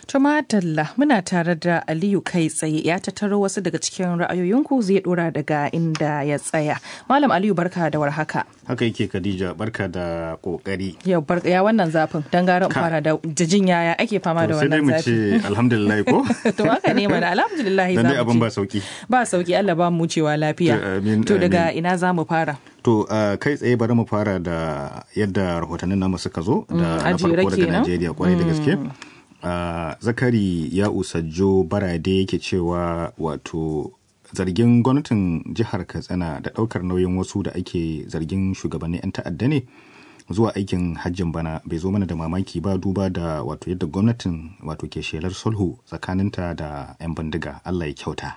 Tumatalla muna tare da Aliyu kai tsaye ya tattaro wasu daga cikin ra'ayoyinku zai dora daga inda ya tsaya. Malam Aliyu barka da warhaka. Haka yake Khadija barka da kokari. Yau barka ya wannan zafin dan gara in fara da jijin yaya ake fama da wannan zafi. Sai dai mu ce alhamdulillah ko? To haka ne mana alhamdulillah Dan dai abin ba sauki. Ba sauki Allah ba mu cewa lafiya. To daga ina za mu fara? To kai tsaye bari mu fara da yadda rahotannin namu suka zo da na farko daga Najeriya kwarai da gaske. Uh, zakari ya usajjo barade yake cewa wato zargin gwamnatin jihar katsina da daukar nauyin wasu da ake zargin shugabannin 'yan ta'adda ne zuwa aikin hajjin bana bai zo mana da mamaki ba duba da wato yadda gwamnatin wato ke shelar sulhu tsakaninta da 'yan bindiga allah ya kyauta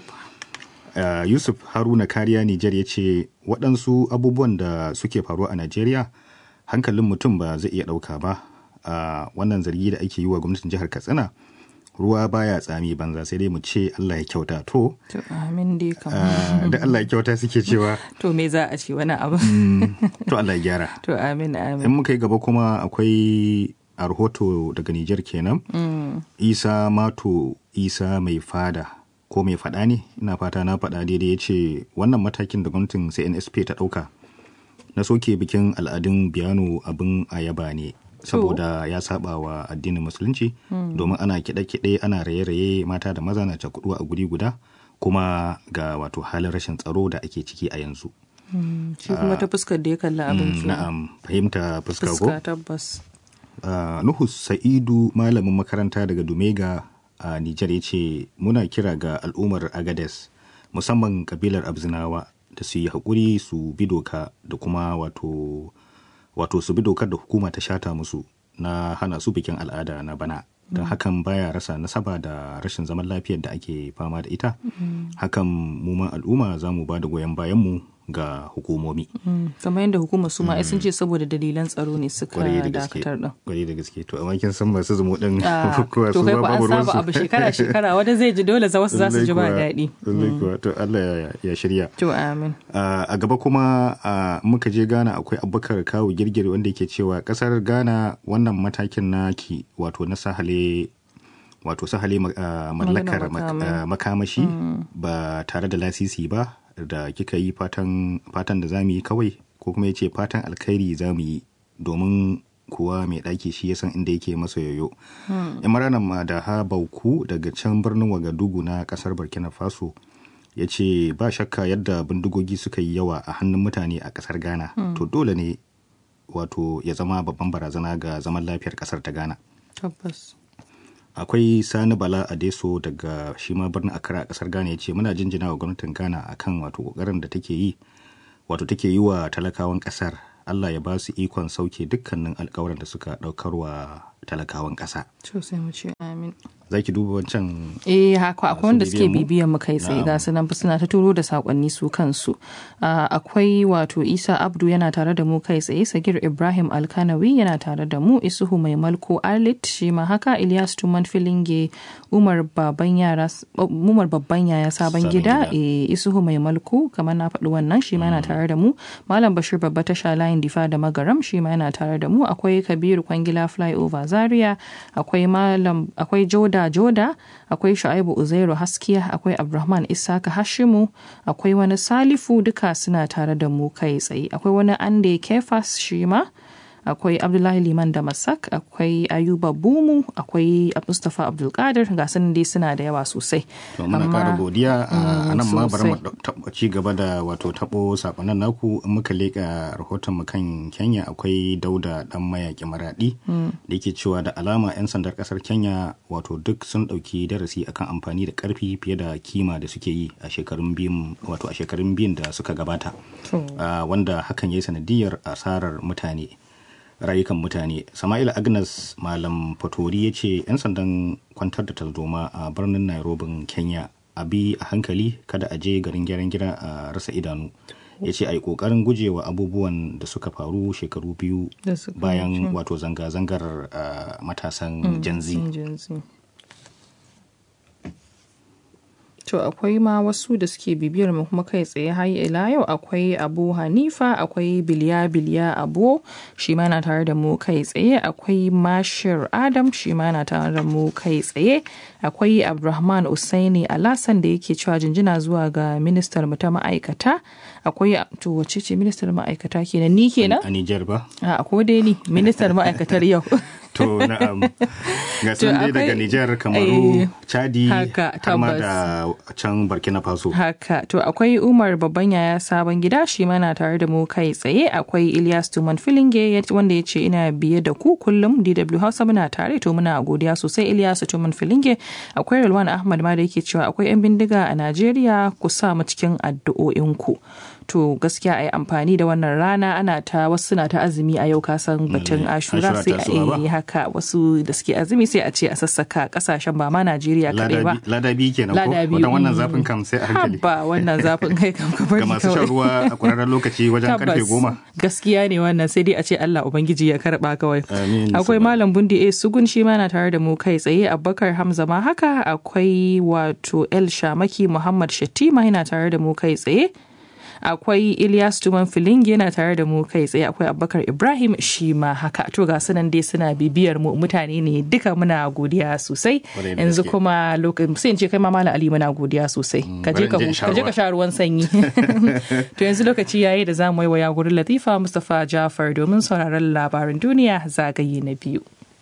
uh, yusuf haruna kariya nijar ya ce waɗansu abubuwan da suke faruwa a najeriya hankalin mutum ba zai iya ɗauka ba a uh, wannan zargi da ake yi wa gwamnatin jihar katsina ruwa baya tsami banza sai dai mu ce Allah ya kyauta to to amin dai kam uh, da Allah ya kyauta suke cewa to me za a ce wani abu mm, to Allah ya gyara to amin amin in muka yi gaba kuma akwai a rahoto daga Nijar kenan mm. Isa Mato Isa mai fada ko mai fada ne ina fata na fada daidai ya ce wannan matakin da gwamnatin CNSP ta dauka na soke bikin al'adun biyano abin ayaba ne saboda ya saba wa addinin musulunci domin ana kiɗe-kiɗe ana raye-raye mata da maza na cakudu a guri guda kuma ga wato halin rashin tsaro da ake ciki a yanzu shi kuma ta fuskar da ya kalla abin na'am fahimta fuska ko tabbas nuhu sa'idu malamin makaranta daga dumega a nijar ya ce muna kira ga al'ummar agades musamman kabilar abzinawa da su yi haƙuri su bi doka da kuma wato wato su bi dokar da hukuma ta shata musu na hana su bikin al'ada na bana don hakan baya rasa nasaba da rashin zaman lafiyar da ake fama da ita hakan mu al'umma za mu ba da goyon bayanmu ga hukumomi kamar yadda hukumar su ma sun ce saboda dalilan tsaro ne suka dakatar din kwarai da gaske to amma kin san masu zumu din kuwa su ba babu ruwan su abu shekara shekara wanda zai ji dole za wasu za su ji ba daɗi to Allah ya shirya to amin a gaba kuma muka je Ghana akwai Abubakar Kawu Girgir wanda yake cewa kasar Ghana wannan matakin naki wato na sahale wato sahale mallakar makamashi ba tare da lasisi ba da kika yi fatan da za mu yi kawai ko kuma ya ce fatan alkhairi za mu yi domin kuwa mai ɗaki shi ya san inda yake masa yoyo. Imranan ma da ha bauku daga can birnin Wagadugu na ƙasar Burkina Faso ya ce ba shakka yadda bindigogi suka yi yawa a hannun mutane a ƙasar Ghana to dole ne wato ya zama babban barazana ga zaman lafiyar ƙasar ta Ghana. Tabbas. akwai sani bala adeso daga shi ma birnin akara a kasar ghana ya ce muna jinjina wa gwamnatin ghana akan wato kokarin da take yi wato take yi wa talakawan kasar allah ya ba su ikon sauke dukkanin alkawarin da suka daukar wa talakawan kasa to sai mu ce amin za ki duba wancan eh haka akwai wanda suke bibiyan mu kai tsaye ga su nan suna ta turo da sakonni su kansu akwai wato isa abdu yana tare da mu kai tsaye sagir ibrahim alkanawi yana tare da mu isuhu mai malko arlit shi ma haka ilyas tuman filinge umar babban yara umar babban yaya sabon gida eh isuhu mai malko kamar na faɗi wannan shi ma yana tare da mu malam bashir babba tasha layin difa da magaram shi ma yana tare da mu akwai kabiru kwangila flyover zaria akwai malam akwai joda Joda Joda, akwai Shu'aibu Uzairu Haskiya, akwai Abdulrahman Isaka Hashimu, akwai wani Salifu duka suna tare da mu kai tsaye. Akwai wani Ande Kefas shi ma, akwai Abdullahi Liman da Masak, akwai Ayuba Bumu, akwai Mustapha Abdulkadir ga sun dai suna da yawa sosai. To muna kara godiya a nan ma bari mu ci gaba da wato tabo sakonnin naku in muka leka rahoton mu kan Kenya akwai Dauda dan mayaki maradi da yake cewa da alama 'yan sandar kasar Kenya wato duk sun dauki darasi akan amfani da karfi fiye da kima da suke yi a shekarun biyun wato a shekarun biyun da suka gabata wanda hakan ya yi sanadiyar asarar mutane rayukan mutane sama'ila agnes malam fatori ya ce 'yan sandan kwantar da tarzoma a birnin nairobi kenya a bi a hankali kada a je garin gyaran gida a rasa idanu ya ce a yi kokarin gujewa abubuwan da suka faru shekaru biyu bayan wato zanga-zangar matasan janzi To to akwai ma wasu da suke bibiyar mu kuma kai tsaye har ila yau akwai Abu Hanifa akwai Biliya Biliya Abu shi ma na tare da mu kai tsaye akwai Mashir Adam shi ma na tare da mu kai tsaye akwai Abdulrahman Usaini Alasan da yake cewa jinjina zuwa ga ministar mu ta ma'aikata akwai to wace ce ministar ma'aikata kenan ni kenan a Niger ba a ko dai ni ministar ma'aikatar yau to na'am ga sun dai daga Nijar Kamaru Chadi har ma da can Burkina Faso haka to akwai Umar babban yaya sabon gida shi ma na tare da mu kai tsaye akwai Ilyas Tuman Filinge wanda ya ce ina biye da ku kullum DW Hausa muna tare to muna godiya sosai Ilyas Tuman Filinge akwai Rilwan Ahmad ma da yake cewa akwai 'yan bindiga a Najeriya ku sa mu cikin addu'o'inku to gaskiya a yi amfani da wannan rana ana ta wasu suna ta azumi a yau kasan batun ashura sai a yi haka wasu da suke azumi sai a ce a sassaka kasashen ba ma najeriya kadai ba ladabi kenan ko wadan wannan zafin kam sai a hankali ba wannan zafin kai kam ka bari ga masu shan ruwa a kwararren lokaci wajen karfe goma gaskiya ne wannan sai dai a ce allah ubangiji ya karba kawai akwai malam bundi a sugun shi ma na tare da mu kai tsaye abubakar hamza ma haka akwai wato el shamaki muhammad shattima yana tare da mu kai tsaye akwai Ilyas Tuman Filingi yana tare da mu kai tsaye akwai Abubakar Ibrahim shi ma haka to ga sunan dai suna bibiyar mu mutane ne duka muna godiya sosai yanzu kuma lokacin sai in ce kai ma Malam Ali muna godiya sosai ka je ka ka je ka sha ruwan sanyi to yanzu lokaci yayi da zamu yi waya gurin Latifa Mustafa Jafar domin sauraron labarin duniya zagaye na biyu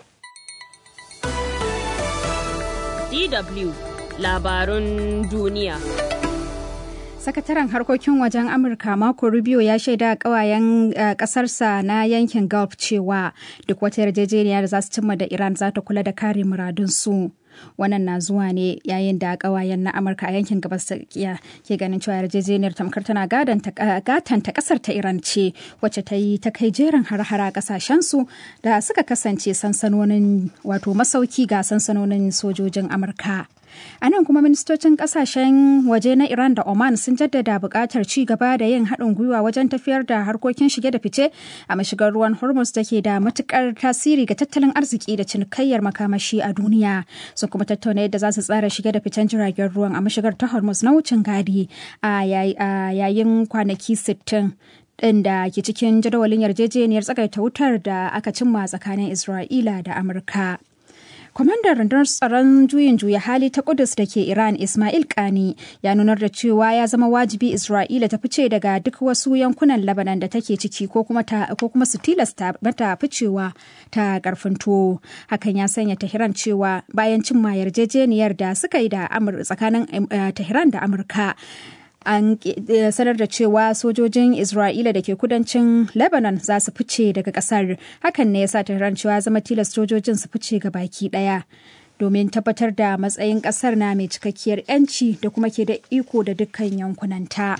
DW labarun duniya Sakataren harkokin wajen Amurka Marco Rubio ya shaida kawayen kasarsa na yankin Gulf cewa duk wata yarjejeniya da za su cimma da Iran za ta kula da kare muradunsu. Wannan na zuwa ne yayin da kawayen na Amurka a yankin gabas ta tsakiya ke ganin cewa yarjejeniyar tamkar tana gatanta kasar ta Iran ce wacce ta yi ta kai jerin har-hara kasashensu da suka kasance sansanonin wato masauki ga sansanonin sojojin Amurka. A nan kuma ministocin kasashen waje na Iran da Oman sun jaddada buƙatar ci gaba da yin haɗin gwiwa wajen tafiyar da harkokin shige da fice a mashigar ruwan Hormuz da ke da matuƙar tasiri ga tattalin arziki da cinikayyar makamashi a duniya. Sun kuma tattauna yadda za su tsara shige da ficen jiragen ruwan a mashigar ta Hormuz na wucin gadi a yayin kwanaki 60. ɗin da ke cikin jadawalin yarjejeniyar tsagaita wutar da aka cimma tsakanin Isra'ila da Amurka. Kwamandan rundunar tsaron juyin juya hali ta Kudus da ke Iran Ismail Kani ya nunar da cewa ya zama wajibi Isra'ila ta fice daga duk wasu yankunan Lebanon da take ciki ko kuma ko kuma su tilasta mata ficewa ta karfin tuwo. Hakan ya sanya Tehran cewa bayan cimma yarjejeniyar da suka yi da tsakanin Tehran da Amurka. an sanar da cewa sojojin isra'ila da ke kudancin lebanon za su fice daga kasar hakan ne ya sa tehran cewa zama tilas sojojin su fice ga baki daya domin tabbatar da matsayin kasar na mai cikakkiyar 'yanci da kuma ke da iko da dukkan yankunanta.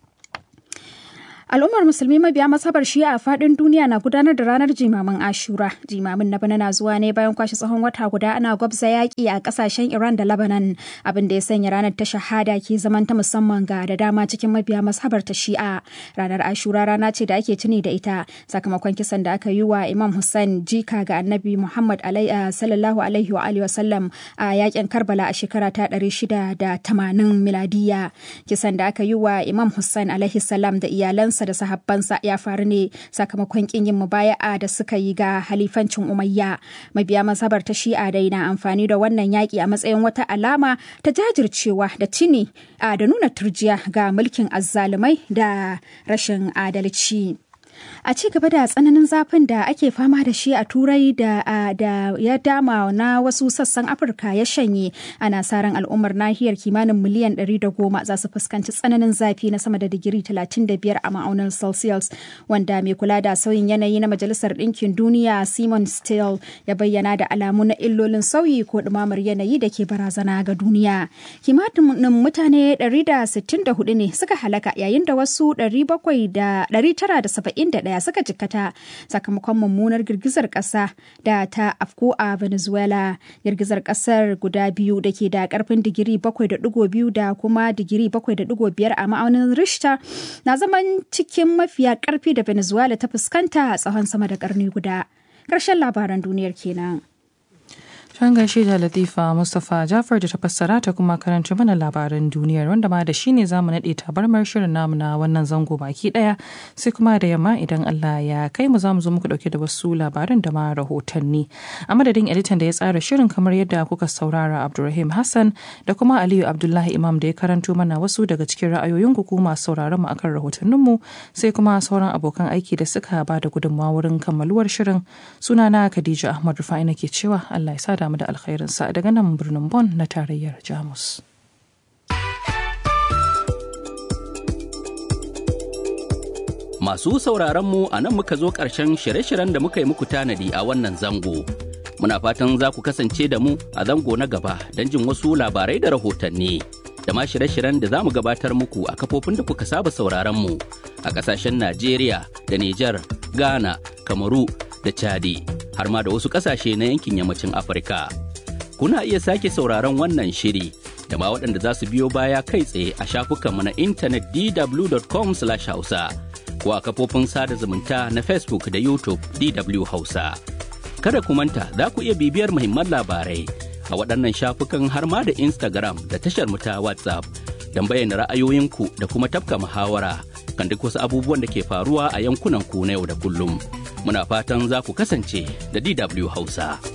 Al'ummar musulmi mabiya masabar shi'a a faɗin duniya na gudanar da ranar jimamin Ashura. Jimamin na bana na zuwa ne bayan kwashe tsawon wata guda ana gwabza yaƙi a ƙasashen Iran da Lebanon, abin da ya sanya ranar ta shahada ke zaman ta musamman ga da dama cikin mabiya masabar ta shi'a. Ranar Ashura rana ce da ake tuni da ita sakamakon kisan da aka yi wa Imam Hussein jika ga Annabi Muhammad sallallahu alaihi wa alihi wasallam a yaƙin Karbala a shekara ta 680 miladiya. Kisan da aka yi wa Imam Hussein alaihi salam da iyalansa da sahabbansa ya faru ne sakamakon kin yin mubaya'a da suka yi ga halifancin umayya mabiya masabar ta shi'a dai na amfani da wannan yaƙi a matsayin wata alama ta jajircewa da tuni da nuna turjiya ga mulkin azzalumai da rashin adalci. a ci gaba da tsananin zafin da ake fama da shi a turai da, da ya dama na wasu sassan afirka ya shanye ana sa ran al'ummar nahiyar kimanin miliyan 110 za su fuskanci tsananin zafi na sama da digiri 35 a ma'aunin celsius wanda mai kula da sauyin yanayi na majalisar ɗinkin duniya simon steele ya bayyana da alamu na illolin sauyi ko ɗumamar yanayi da ke barazana ga duniya kimanin mutane 164 ne suka halaka yayin da wasu 970 ɗaya suka jikkata sakamakon mummunar girgizar ƙasa da ta afko a venezuela girgizar ƙasar guda biyu da ke da ƙarfin digiri 7.2 da kuma digiri 7.5 a ma'aunin richter na zaman cikin mafiya ƙarfi da venezuela ta fuskanta a tsawon sama da ƙarni guda ƙarshen labaran duniyar kenan. Can gaishe da Latifa Mustapha Jafar da ta fassara ta kuma karanci mana labaran duniyar wanda ma da shi ne zamu naɗe tabarmar shirin namu na wannan zango baki ɗaya sai kuma da yamma idan Allah ya kai mu zamu zo muku ɗauke da wasu labaran da ma rahotanni. A madadin editan da ya tsara shirin kamar yadda kuka saurara Abdulrahim Hassan da kuma Aliyu Abdullahi Imam da ya karanto mana wasu daga cikin ra'ayoyin ku kuma sauraron mu akan rahotannin mu sai kuma sauran abokan aiki da suka ba da gudunmawa wurin kammaluwar shirin sunana Khadija Ahmad Rufai nake cewa Allah ya sa damu da alkhairinsa daga nan birnin Bon na tarayyar Jamus. Masu sauraron mu a nan muka zo ƙarshen shirye-shiryen da muka yi muku tanadi a wannan zango. Muna fatan za ku kasance da mu a zango na gaba don jin wasu labarai da rahotanni. Da ma shirye-shiryen da za mu gabatar muku a kafofin da kuka saba sauraron mu a ƙasashen Najeriya da Nijar, Ghana, Kamaru da Chadi. har ma da wasu ƙasashe na yankin yammacin Afirka. Kuna iya sake sauraron wannan shiri da ma waɗanda za su biyo baya kai tsaye a shafukanmu na intanet dw.com/hausa ko a kafofin sada zumunta na Facebook da YouTube DW Hausa. Kada ku manta za ku iya bibiyar muhimman labarai a waɗannan shafukan har ma da Instagram da tashar mu ta WhatsApp don bayyana ra'ayoyinku da kuma tafka muhawara kan duk wasu abubuwan da ke faruwa a yankunan ku na yau da kullum. muna fatan za ku kasance da DW Hausa.